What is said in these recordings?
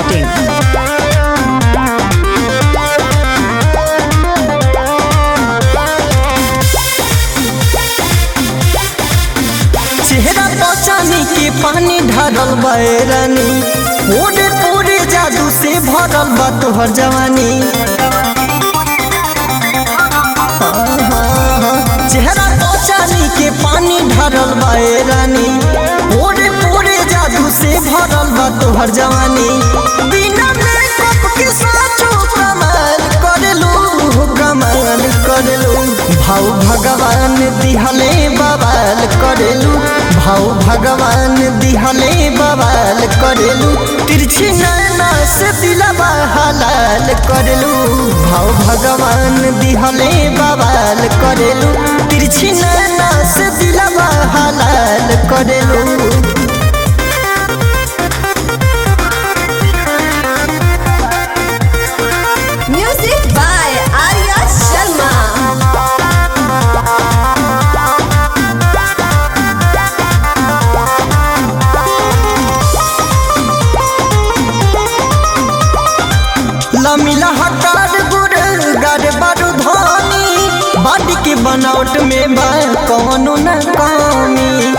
biharmasti.in चेहरा पचानी के पानी ढारल बैरानी पूरे पूरे जादू से भरल बा तोहर जवानी चेहरा पचानी के पानी ढारल बैरानी पूरे पूरे जादू से भरल बा तोहर जवानी बिना मेकअप के साचो कमाल करलू कमाल करलू भाव भगवान दिहले बवाल करेलू भाव भगवान दिहले बवाल करेलू तिरछी नैना से दिलवा हलाल करेलू भाव भगवान दिहले बवाल करेलू तिरछी नैना से दिलवा हलाल करेलू Music by Arya Sharma. लमिला हकार गुर गर बारू धानी बाडी के बनावट में बा कौनो न कमी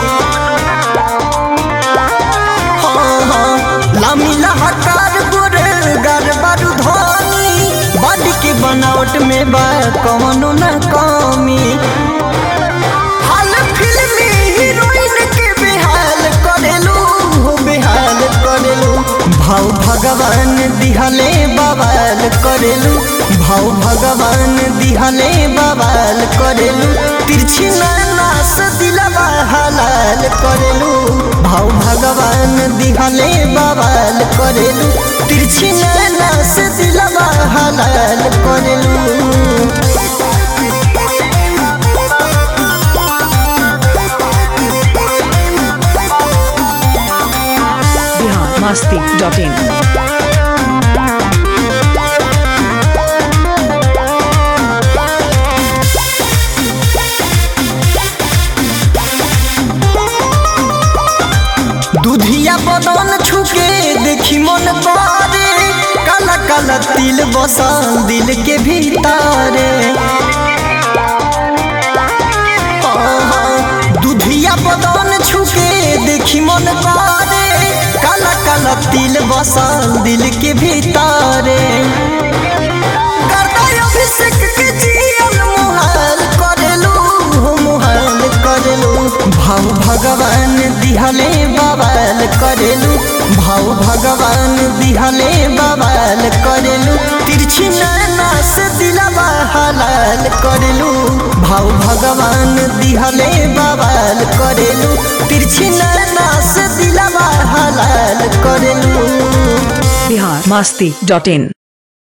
हाँ, हाँ, लमिला हकार गुर गर बारू धानी बाडी के बनावट में बा कौनो न कमी हाल फिल्मी हीरोइन के बेहाल करेलू हो बेहाल करेलू भाव भगवान दिहले बवाल करेलू भाव भगवान दिहले बवाल करेलू तिरछी नैना से दिलवा हलाल करेलू भाव भगवान दिहले बवाल करेलू तिरछी नैना से दिलवा हलाल करेलू biharmasti.in दुधिया बदन छुके देखी मन करे काला काला तिल बसल दिल के भीतरे आहा, दुधिया बदन छुके देखी मन करे काला काला तिल बसल दिल के भीतरे करता अभिषेक के जियल मुहाल करेलू हो मुहाल करेलू भाव भगवान दिहले बवाल करेलू भाव भगवान दिहले बवाल करेलू तिरछी नैना से दिलवा हलाल करेलू भाव भगवान दिहले बवाल करेलू तिरछी नैना से दिलवा हलाल करेलू biharmasti.in